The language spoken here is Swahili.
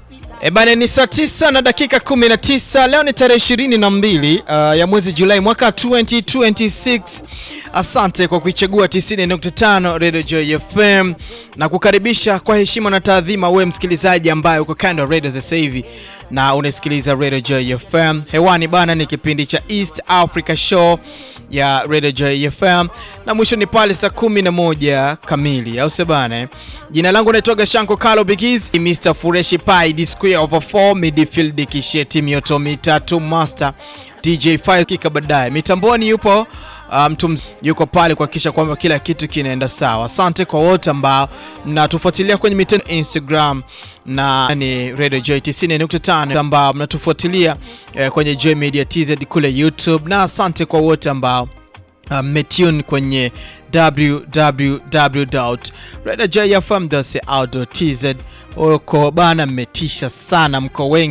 E bana, ni saa tisa na dakika 19. Leo ni tarehe 22 uh, ya mwezi Julai mwaka 2026. Asante kwa kuichagua 90.5 Radio Joy FM na kukaribisha kwa heshima na taadhima wewe msikilizaji ambaye uko kando ya radio sasa hivi na unasikiliza Radio Joy FM. Hewani bana, ni kipindi cha East Africa Show ya Radio Joy FM na mwisho ni pale saa 11 kamili, au sio bana? Jina langu naitwa Shanko Kalo Bigiz, Mr Fureshi Pai, the square over 4 midfield kisheti mioto mitatu master DJ 5 kika baadaye. Mitamboni yupo mtu um, yuko pale kuhakikisha kwamba kila kitu kinaenda sawa. Asante kwa wote ambao mnatufuatilia kwenye mitandao Instagram na ni Radio Joy 90.5 ambao mnatufuatilia eh, kwenye Joy Media TZ kule YouTube, na asante kwa wote ambao mmetune um, kwenye www.radiojoyfm.co.tz. Uko bana, mmetisha sana, mko wengi